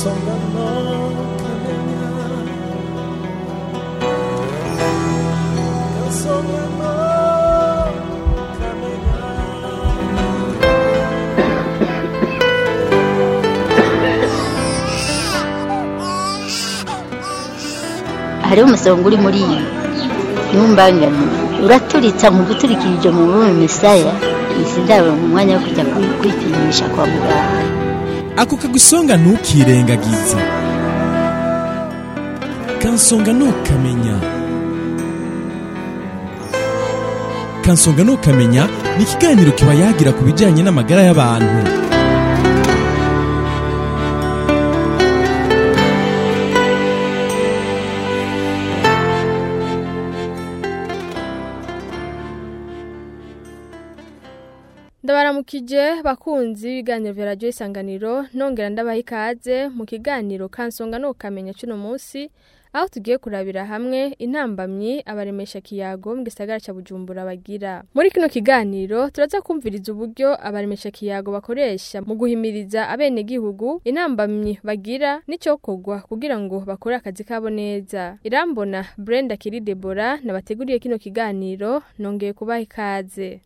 hariho umusonga uri muri iyi ntumbangane uraturitsa mu guturikirije mu bume misaya isi ndabo mu mwanya wo kujya kwi- kwipimisha kwa muganga ako kagusonga ntukirengagize kansonga ntukamenya kansonga ntukamenya ni ikiganiro kiba yagira ku bijyanye n'amagara y'abantu ndabaramukije bakunzi b'ibiganiro vya radiyo isanganiro nongera ndabaha ikaze mu kiganiro kansonga no kukamenya cuno munsi aho tugiye kurabira hamwe intambamyi abaremesha kiyago mu gisagara ca bujumbura bagira muri kino kiganiro turaza kumviriza uburyo abaremesha kiyago bakoresha mu guhimiriza abenegihugu intambamyi bagira n'icokorwa kugira ngo bakore akazi kabo neza irambona brenda kiri debora nabateguriye kino kiganiro nongeye kubaha ikaze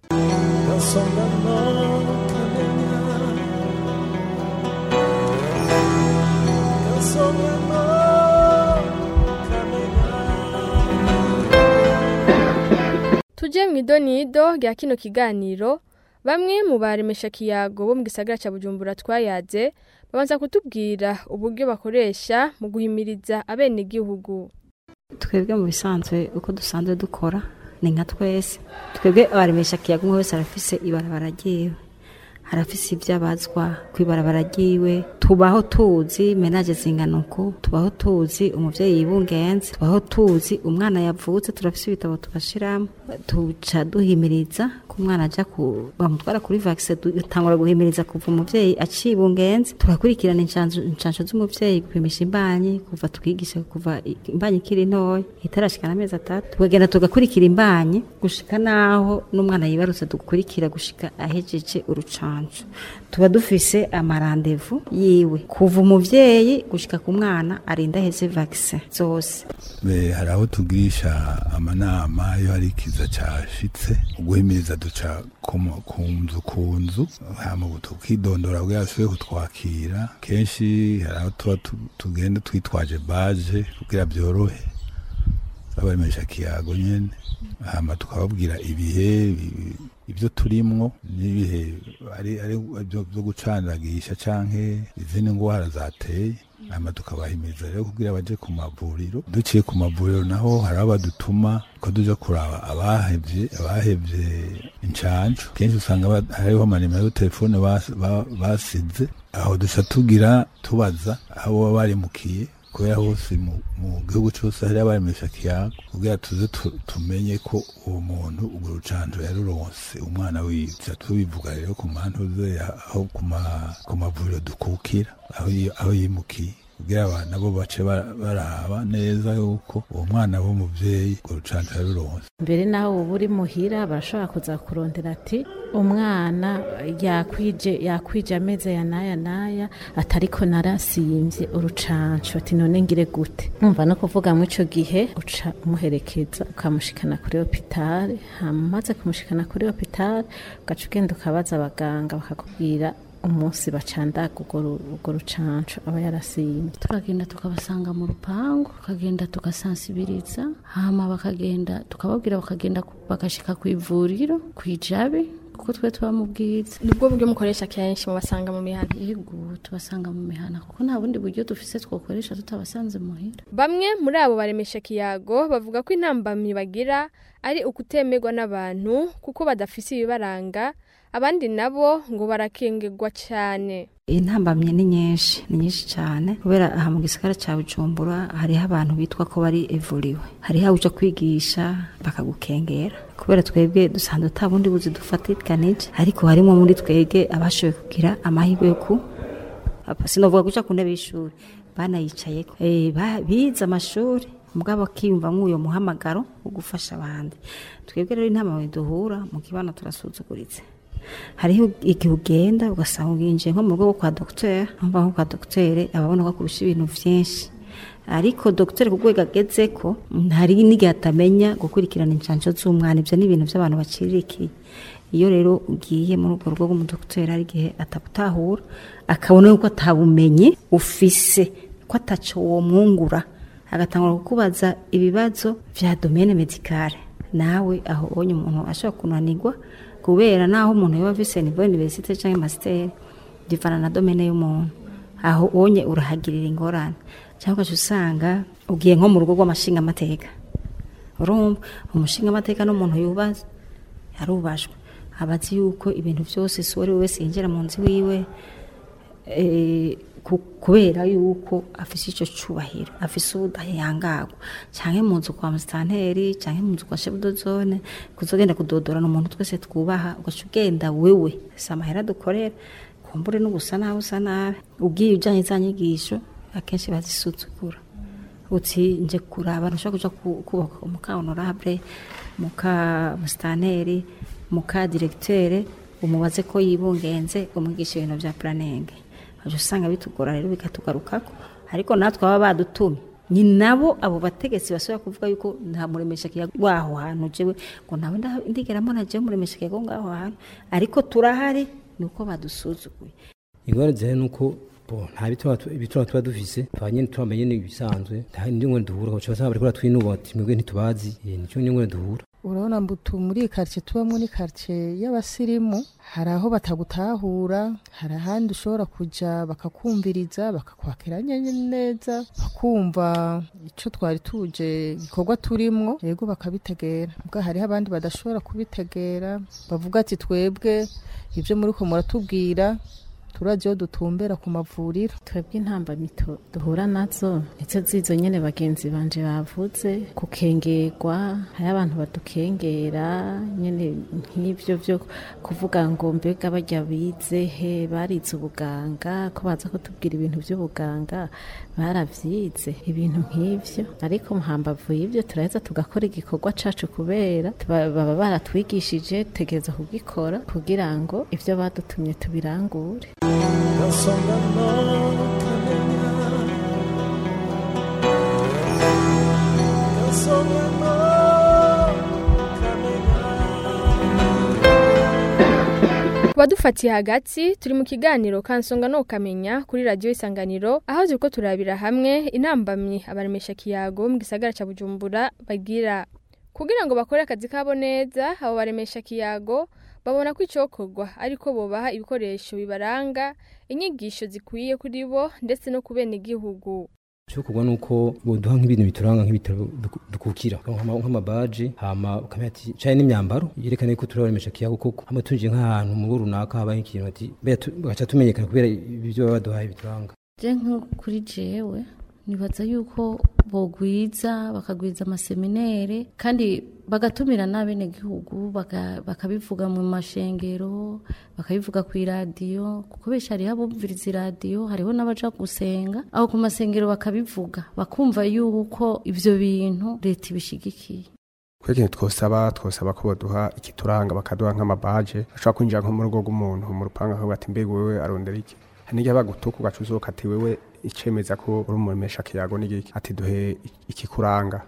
tuje mu idonido rya kino kiganiro bamwe mu baremesha kiyago bo mu gisagara ca bujumbura twayaze babanza kutubwira uburyo bakoresha mu guhimiriza abenegihugu twebwe mu bisanzwe uko dusanzwe dukora ni nka twese twebwe abaremesha kiyago umwe wese arafise ibarabara ryiwe harafise ibyo abazwa ku ibarabara ryiwe tubaho tuzi menaje zingana uku tubaho tuzi umuvyeyi yibungenze tubaho tuzi umwana yavutse turafise ibitabo tubashiramo tuca duhimiriza ko umwana aja ku bamutwara kuri vaccine dutangura guhimiriza kuva umuvyeyi acibungenze tugakurikirana incanco incanco z'umuvyeyi gupimisha imbanyi kuva twigisha kuva i- imbanyi ikiri ntoya itarashikana amezi atatu tukagenda tugakurikira imbanyi gushika naho n'umwana yibarutse dukurikira gushika ahejeje urucanco tuba dufise amarandevu yiwe kuva umuvyeyi gushika ku mwana arinda aheze vaccine zose Be, hari aho tugirisha amanama iyo hari ikiza cashitse uguhimiriza duca ku mu- ku nzu ku nzu hama ubu tukidondora bwa yasuye kutwakira kenshi hari aho tuba tu- tugenda twitwaje baje kugira byorohe abaremesha kiyago nyene hama tukababwira ibihe bi- ibyo turimwo n'ibihe ari ari byo byo gucandagisha canke izindi ngwara zateye hama tukabahimiriza rero kugira baje ku mavuriro duciye ku mavuriro naho hari abo badutuma ko duja kuraba abahevye abahevye incancu kenshi usanga ba- hariho amanimero y'utelefone bas- ba- basize aho duca tugira tubaza aho baba barimukiye kubera hose mu mu gihugu cyose hari abaremesha kiyago kugira tuze tu- tumenye ko uwo muntu urwo rucanco yaruronse umwana wiwe tuca tubivuga rero ku mantu ze aho ku ma- ku mavuriro dukukira aho yi- aho yimukiye kugira abana bo bace bara- baraba neza yuko uwo mwana w'umuvyeyi urwo rucanco yaruronse mbere naho uba uri muhira barashobora kuza kurondera ati umwana yakwije yakwije amezi aya n'aya n'aya atariko narasimbye urucanco ati none ngire gute numva no kuvuga mu ico gihe uca umuherekeza ukamushikana kuri hopitale hama umaze kumushikana kuri hopitale ugaca ugenda ukabaza abaganga bakakubwira umunsi bacandaga urwo ru- urwo rucanco aba yarasimbye turagenda tukabasanga mu rupangu tukagenda tugasansibiriza hama bakagenda tukababwira bakagenda ku- bagashika ku ivuriro ku ijabe kuko twe tuba mu bwiza nubwo buryo mukoresha kenshi mubasanga mu mihana yego tubasanga mu mihana kuko nta bundi buryo dufise twokoresha tutabasanze muhira bamwe muri abo baremesha kiyago bavuga ko intambamyi bagira ari ukutemerwa n'abantu kuko badafise ibibaranga abandi nabo ngo barakengerwa cyane intambamye ni nyinshi ni nyinshi cyane kubera aha mu gisagara cya bujumbura hariho abantu bitwa ko bari evuriwe hariho aho uja kwigisha bakagukengera kubera twebwe dusanzwe ata bundi buzi dufatikanije ariko harimo muri twebwe abashoboye kugira amahirwe yo ku apa, sinovuga guca ku ntebe y'ishuri banayicayeko Eh, ba- bize amashuri mugabo akiyumva nk'uyo muhamagaro wo gufasha abandi twebwe rero intambamye duhura mu kibano turasuzuguritse hariho igihe ugenda ugasanga uginjiye nko mu rugo rwo kwa dogiteri nko nko kwa dogiteri aba abona ko akurusha ibintu byinshi ariko dogiteri ku rwego ageze ko hari n'igihe atamenya gukurikirana inshansho z'umwana ibyo ni ibintu by'abantu bacirikiye iyo rero ugiye muri urwo rugo rw'umudogiteri hari igihe atabutahura akabona yuko atabumenye ufise ko ataco womwungura agatangura kukubaza ibibazo vya domene medicale nawe aho ubonye umuntu ashobora kunanirwa kubera naho umuntu yoba afise nivo universite canke masiteri bivana na domene y'umuntu aho ubonye urahagirira ingorane cyangwa ugaca usanga ugiye nko mu rugo rw'amashingamateka urumva umushingamateka n'umuntu yubaza yarubajwe aba azi yuko ibintu byose si uwo ari we wese yinjira mu nzu wiwe eh, ku- kubera yuko afise icyo cyubahiro afise ubudahangagwa cyangwa mu nzu kwa musitanteri cyangwa mu nzu kwa shebudozone kuzogenda kudodorana umuntu twese twubaha ugaca ugenda wewe si amahera dukorera kumbure n'ubusa nabi usa nabi ubwiye ujyanye za nyigisho akenshi bazisuzugura uti nje kuraba ntushobora kuja ku- kubaka muka honorable muka musitanteri muka diregiteri umubaze ko yibungenze umwigisha ibintu bya puraningi waje usanga bitugora rero bikatugarukako ariko natwe baba badutumye ni nabo abo bategetsi basubira kuvuga yuko nta muremesha kiyago waho hantu jewe ngo nawe nda- ndigera mbona jewe muremesha kiyago ngaho hantu ariko turahari ni uko badusuzuguye ingorane zihari ni uko bo nta bituma tu- ibituma tuba dufise tuba nyene turamenye n'ibisanzwe nta ndi ngorane duhura kuko usanga bariko baratwinuba ati mwebwe ntitubazi Eh, nico ni ngorane duhura urabona mbutu muri iyi karitsiye tubamo ni karitsiye y'abasirimu hari aho batagutahura hari ahandi ushobora kujya bakakumviriza bakakwakira nye- neza bakumva icyo twari tuje igikorwa turimwo yego bakabitegera ubwo hariho abandi badashobora kubitegera bavuga ati twebwe ibyo muri ko muratubwira turajyaho dutumbera ku mavuriro twebwe intambamyi tu- duhura nazo nizo zizo nyene bagenzi banje bavuze kukengerwa hari abantu badukengera nyene nk'ivyo vyo kuvuga ngo mbega barya bize he barize ubuganga ko baza kutubwira ibintu vy'ubuganga baravyize ibintu nk'ivyo ariko muhambavu y'ivyo turaheza tugakora igikorwa cacu kubera tuba- baba baratwigishije tegereza kugikora kugira ngo ivyo badutumye tubirangure Kubadufatiye hagati turi mu kiganiro kansonga no kamenya kuri radio isanganiro aho turiko turabira hamwe intambamyi abaremesha kiyago mu gisagara ca Bujumbura bagira kugira ngo bakore akazi kabo neza abo baremesha kiyago babona ko icokorwa ariko bobaha ibikoresho bibaranga inyigisho zikwiye kuri bo ndetse no kubena igihugu cyokorwa nuko boduha nk'ibintu bituranga nk'ibitaro duku- dukukira nk'ama- nk'amabaji hama ukamenya ati caye n'imyambaro yerekana ko turabemesha kiyago koko hama tunjiye nk'ahantu mu rugo runaka habaye ikintu ati mbega tu- bagaca tumenyekana kubera ibyo baba baduhaye bituranga je nko kuri jewe nibaza yuko bogwiza bakagwiza amaseminere kandi bagatumira n'abenegihugu baka- bakabivuga mu mashengero bakabivuga ku iradiyo kuko benshi hariho abumviriza iradiyo hariho n'abaja gusenga aho ku masengero bakabivuga bakumva yuko ivyo bintu leta ibishigikiye kwe ikintu twosaba twosaba ko baduha ikituranga bakaduha nk'amabaje ashobora kwinjira nko mu rugo rw'umuntu mu rupanga akavuga ati mbega wewe arondera iki hari n'igihe bagutuka ugaca uzuka ati wewe icemeza ko uri umuremesha kiyago n'igiki ati duhe ikikuranga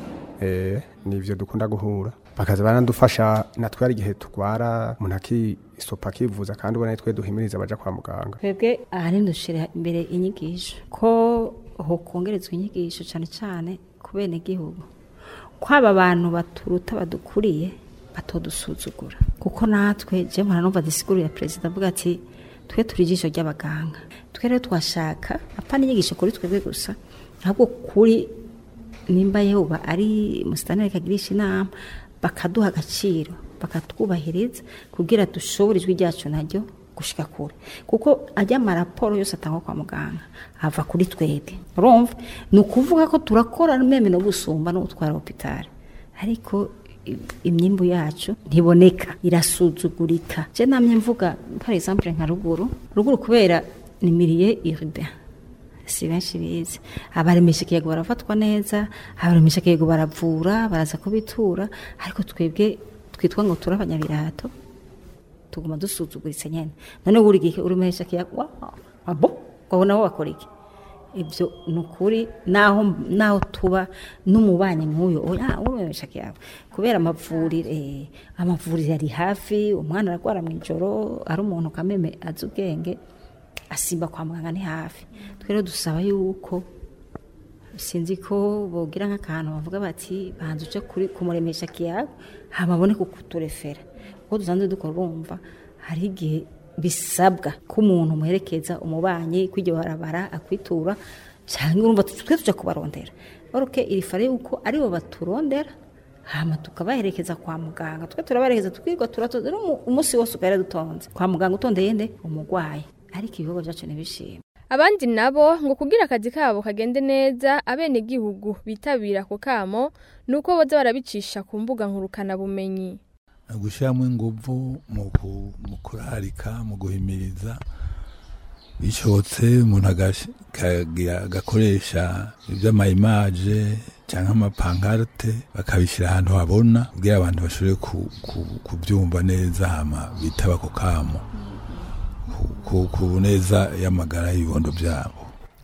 eh nivyo dukunda guhura bakaza baranadufasha natwe hari igihe turwara umuntu akisopa akivuza kandi ubona twe duhimiriza abaja kwa muganga twebwe ahanini dushyira imbere inyigisho ko hokongerezwa inyigisho cyane cyane ku bene gihugu ko aba bantu baturuta badukuriye batodusuzugura kuko natwe je mpora numva disikuru ya perezida avuga ati twe turi ijisho ry'abaganga twe rero twashaka apana inyigisho kuri twebwe gusa ahubwo kuri nimba yoba ari musitanire kagirisha inama bakaduha agaciro bakatwubahiriza kugira dushobore ijwi ryacu naryo gushika kure kuko ajya amaraporo yose atangwa kwa muganga ava kuri twebwe urumva ni ukuvuga ko turakora meme no gusumba no gutwara hopitali ariko i- imyimbu yacu ntiboneka irasuzugurika je namye mvuga par exemple nka ruguru ruguru kubera ni milieu urbain si benshi bizi abaremesha ikiyego barafatwa neza abaremesha ikiyego baravura baraza kubitura ariko twebwe twitwa ngo turi abanyabirato tuguma dusuzuguritse nyene none uri gihe uri mehesha kiyago abo ngo naho wakora iki ibyo ni ukuri naho naho tuba n'umubanyi nk'uyu oya urumesha kiyago kubera amavuriro eh, amavuriro ari hafi umwana aragwara mu ijoro ari umuntu kameme azi ubwenge asimba kwa muganga ni hafi twero dusaba yuko sinzi ko bogira nk'akantu bavuga bati banza uje kuri kumuremesha kiyago hama abone kukuturefera kuko dusanzwe dukora urumva hari igihe bisabwa ko umuntu umuherekeza umubanyi kw'iryo barabara akwitura cyangwa urumva twe tuja kubarondera oruke iri fare yuko aribo baturondera hama tukabaherekeza kwa muganga twe turabaherekeza tukirwa turatonze no umunsi wose ugahera dutonze kwa muganga utondeye nde umurwayi ariko ibikorwa byacu ntibishima abandi nabo ngo kugira akazi kabo kagende neza abenegihugu bitabira ako kamo ni uko boza barabicisha ku mbuga nkurukanabumenyi gushyiramo ingufu mu ku- mu kurarika mu guhimiriza bishobotse umuntu agash- kagira- agakoresha iby'amayimaje cyangwa amapankarte bakabishyira ahantu habona kugira abantu bashobore ku- ku- kubyumva neza hama bitaba ako kamo ku- ku- ku neza y'amagara y'ibibondo byabo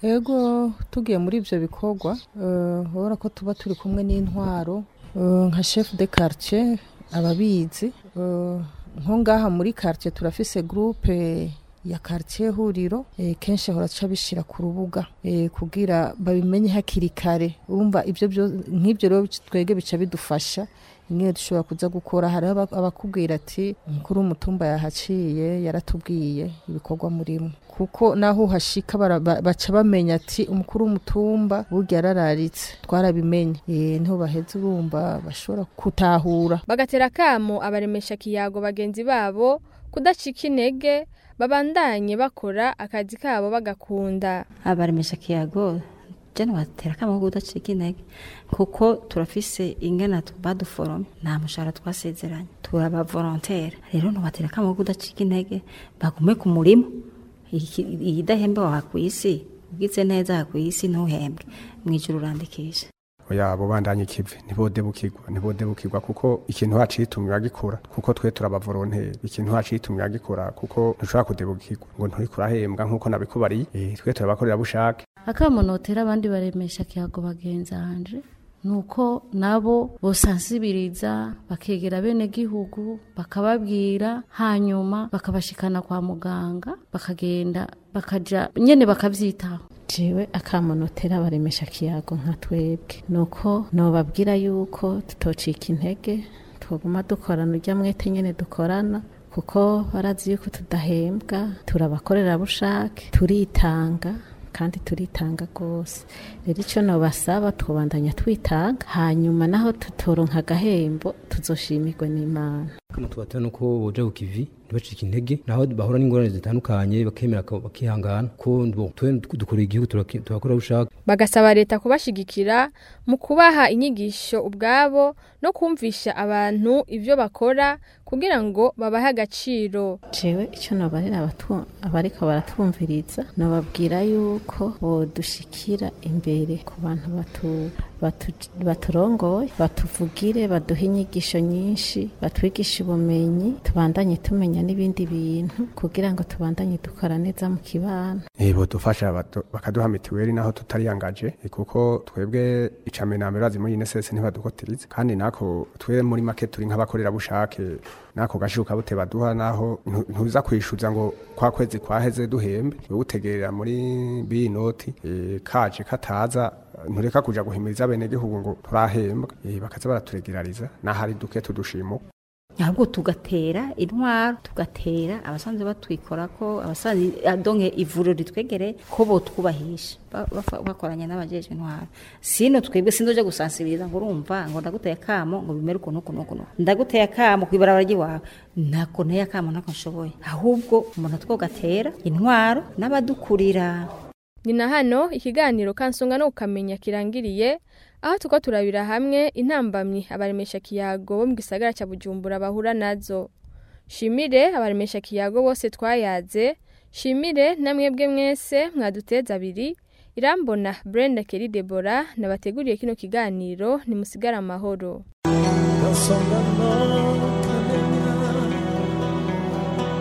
ego tugiye muri ibyo bikorwa eh, urabona ko tuba turi kumwe n'intwaro eh, nka chef de quartier ababizi eh, nko ngaha muri quartier turafise groupe ya quartier huriro eh, kenshi ahora aca bishyira ku rubuga eh, kugira babimenye hakiri kare urumva ibyo byo nk'ibyo rero twege bica bidufasha imwe dushobora kuza gukora hari aba- abakubwira ati umukuru w'umutumba yahaciye yaratubwiye ibikorwa murimo kuko naho uhashika bara- ba- baca bamenya ati umukuru w'umutumba burya yarararitse twarabimenye Eh, niho baheze urumva bashobora gutahura bagatera akamo abaremesha kiyago bagenzi babo kudacika intege babandanye bakora akazi kabo bagakunda abaremesha kiyago jene batera kama ko udacika intege kuko turafise ingana baduforome nta mushahara twasezeranye turaba volontaire rero ntubatera kama ko udacika intege bagume ku murimo Iki- iyidahembe waha ku isi ugize neza aha ku isi ntuhembwe mu ijuru urandikisha oya abo bandanye ikivi ntibodebukirwa ntibodebukirwa kuko ikintu hacitumira gikora kuko twe turabavolonteri ikintu hacitumira gikora kuko ntushobora kudebukirwa ngo nturiko urahembwa nk'uko nabikubariye eh, twe turabakorera bushake akamonotera abandi baremesha kiyago bagenzi hanje nuko nabo bosansibiriza bakegera bene gihugu bakababwira hanyuma bakabashikana kwa muganga bakagenda bakaja nyene bakavyitaho jewe akamonotera baremesha kiyago nka twebwe nuko nobabwira yuko tutocika intege twoguma dukorana urya mwete nyene dukorana kuko barazi yuko tudahembwa turabakorera bushake turitanga kandi turitanga rwose rero icyo nobasaba twobandanya twitanga hanyuma naho tutoronka agahembo tuzoshimirwa n'imana kama tubatera nuko boja ku kivi ntibacike intege naho bahura n'ingorane zitandukanye bakemera ko- bakihangana ko bo, twe dukorera igihugu turaki- turakora bushaka bagasaba leta kubashigikira mu kubaha inyigisho ubwabo no kumvisha abantu ibyo bakora kugira ngo babahe agaciro jewe icyo nobarira abatu- abariko baratwumviriza nobabwira yuko bodushikira imbere ku bantu batu- batu- baturongoye batuvugire baduhe inyigisho nyinshi batwigishe ubumenyi tubandanye tumenya n'ibindi bintu kugira ngo tubandanye dukora neza mu kibano Eh, bodufasha badu- bakaduha mitiweli naho tutariyangaje eh, kuko twebwe icambere na mbere bazi muri INSS ntibadukotiriza kandi nako twe muri make turi nk'abakorera bushake nako gashiruka bute baduha naho ntu- ntuza kwishuza ngo kwa kwezi kwaheze duhembe wewe utegerera muri biyi noti eh, kaje kataza ntureka kuja guhimiriza bene gihugu ngo turahembwa eh, bakaza baraturegerariza nahari duke tudushimo ahubwo tugatera intwaro tugatera abasanzwe batwikora ko abasanzwe adonke ivuriro ritwegere ko botwubahisha ba- bafa- bakoranye n'abajejwe intwaro sino twebwe sindoje gusansibiriza ngo urumva ngo ndaguteye akamo ngo bimere ukuntu ukuntu ukuntu ndaguteye akamo kwibarabara ry'iwawe ntako nteye akamo ntako nshoboye ahubwo umuntu twogatera intwaro n'abadukurira ni na hano ikiganiro kansonga no kukamenya kirangiriye aho tuko turabira hamwe intambamyi abaremesha kiyago bo mu gisagara cya bujumbura bahura nazo shimire abaremesha kiyago bose twayaze shimire namwebwe mwese mwaduteza abiri irambona brenda keri debora nabateguriye kino kiganiro nimusigare amahoro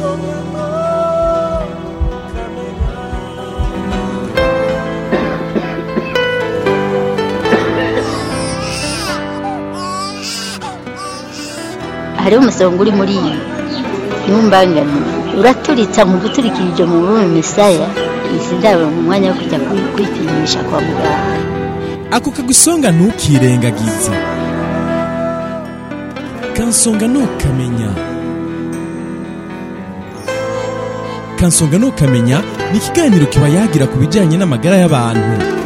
hariho umusonga uri muri iyi ntumbangane uraturitsa mu guturikirije mu rurimi misaya izi ndabo mu mwanya wo kujya kwi- kwipimisha kwa muganga ako kagusonga ntukirengagize kansonga ntukamenya kansonga ntukamenya ni ikiganiro kiba yagira ku bijyanye n'amagara y'abantu